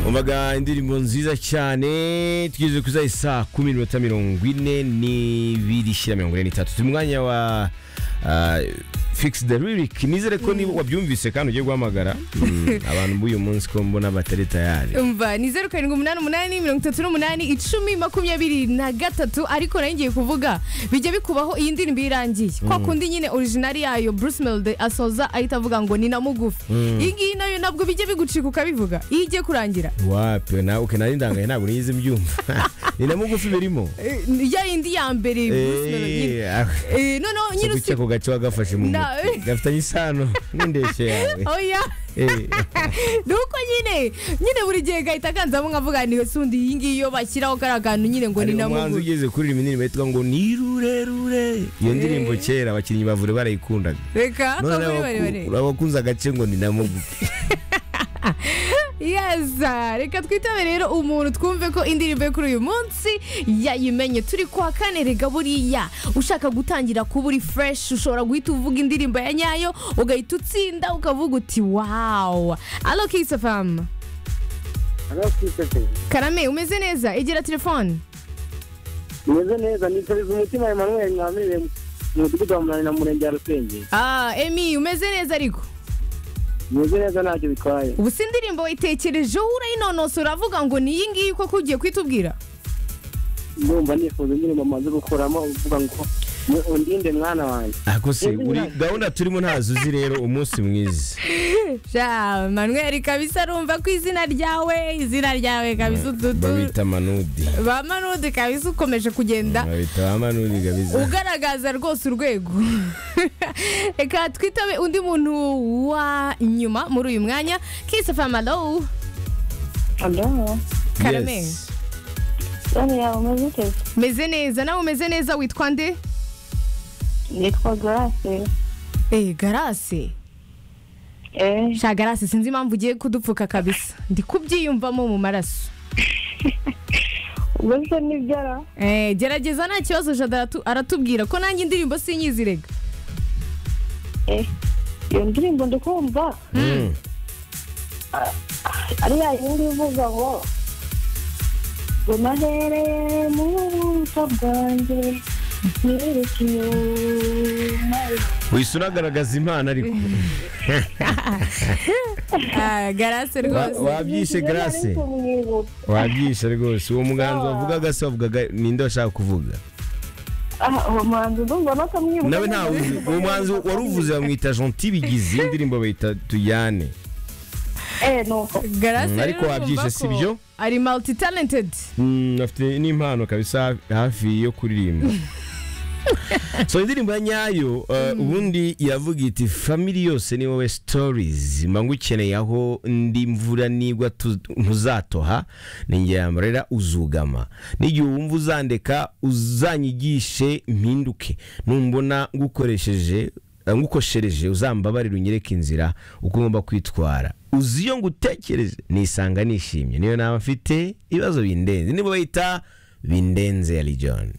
umvaga indirimbo nziza cyane tugeze ku isaha isa kumi n'iminota mirongo ine n'ibiri ishyira mirongo ine n'itatu turi mu mwanya wa fikisi de ririki nizere ko niba wabyumvise kandi ugiye guhamagara Mm, abantu b'uyu munsi ko mbona batari tayari umva ni zeru karindwi umunani umunani mirongo itatu n'umunani icumi makumyabiri na gatatu ariko nayo ngiye kuvuga bijya bikubaho iyi ndirimbo iyo irangiye kwa kundi nyine orijinali yayo bruce melody asoza ahita avuga ngo ni na mugufi iyi ngiyi nayo ntabwo bijya bigucika ukabivuga iyo igiye kurangira wapi nawe uke nari ndangaye ntabwo niyizi mbyumva ni na mugufi birimo Eh, ya yindi ya mbere bruce melody nyine. Eh, ah. Eh, noneho nyine guca usi ako gace wagafashe mu Na- mutwe gafitanye isano n'indeshyo yawe oya Eh, ni uko nyine nyine buri gihe gahita aganzamo nkavuga ni sundi iyi ngiyi iyo bashyiraho kariya kantu nyine ngo ni hari na umuhanzi mugufi ugeze kuririmba indirimbo yitwa ngo ni rurerure iyo ndirimbo kera abakinnyi bavure barayikundaga reka none akaburi barebare abakunze agace ngo ni na mugufi yeza reka twitabe rero umuntu twumve ko indirimbo ye kuri uyu munsi yayimenye turi kwa kane rega buriya ushaka gutangira kuba uri fureshi ushobora guhita uvuga indirimbo ya nyayo ugahita utsinda ukavuga uti wawu alo kisafamu karame umeze neza egera telefone meze neza nifuriza umutima Emmanuel mwamiriye mu mudugudu wa munani na murenge wa rusengero ah emi umeze neza ariko meze neza ntacyo bitwaye ubu si indirimbo wayitekerejeho urayinonose uravuga ngo ni iyi ngiyi koko ugiye kuhita ndumva nifuza indirimbo maze gukuramo uvuga ngo mu- undinde mwana wanjye ako se uri gahunda turimo ntazo uzi rero umunsi mwiza Ja, Manuel kabisa rumva ko izina ryawe izina ryawe kabisa ututu babita manudi ba Manude kabisa ukomeje kugenda babita ba manudi gabiza ugaragaza rwose urwego reka twitabe undi muntu wa nyuma muri uyu mwanya kisafamalo Alo, karame Yes. yari yawe umeze ute? meze neza nawe umeze neza witwa nde Nitwa Grace. eh garase Eh, sha garase sinzi impamvu ugiye kudupfuka kabisa ndi kubyiyumvamo mu maraso ubwo se ni byara? eh gerageza nta kibazo jada aratu- aratubwira ko nanjye indirimbo sinyizi rega Eh, iyo ndirimbo ndikumva. Mm. Ari ya yindi ivuga ngo ngo nahereye mu buso bwanjye nireke inyuma wihise unagaragaza impano ariko Ah, garase Wa- rwose wabyishe garase wabyishe rwose uwo muganzi wavugaga se wavugaga ninde washaka kuvuga aha uwo muhanzi ndumva nakamwibuka nawe ntawe uzi uwo muhanzi wari uvuze bamwita jonti bigizi iyi ndirimbo bayita tujyane eh nuko garase Mm, ariko rero wabyishe urumva si ko byo? ari multi talented Mm, afite n'impano kabisa hafi yo kuririmba so indirimbo ya nyayo uh, ubundi iravuga iti family yose ni wowe stories mba ngukeneye aho ndi imvura nigwa tu- ntuzatoha ninjye yamarira uzugama n'igihe wumva uzandeka uzanyigishe mpinduke numbona ngukoresheje uh, ngukoshereje uzambabarire unyereke inzira uko ngomba kwitwara uzi iyo ngutekereje nisanga nishimye niyo nama mfite ibibazo bindenze nibo bayita bindenze ya Lijon